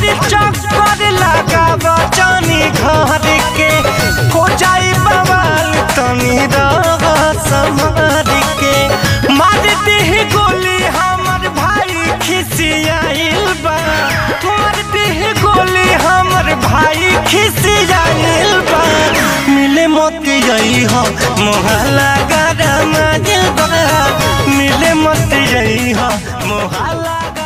हर चक्कर लगाब जानी घर के हो जाई बवाल तनी रह संभार के मार देह गोली हमर भाई खिसियाइल बा मार देह गोली हमर भाई खिसियाइल बा मिले मोती जई हो मोहल्ला गरम बा मिले मोती जई हो मोहल्ला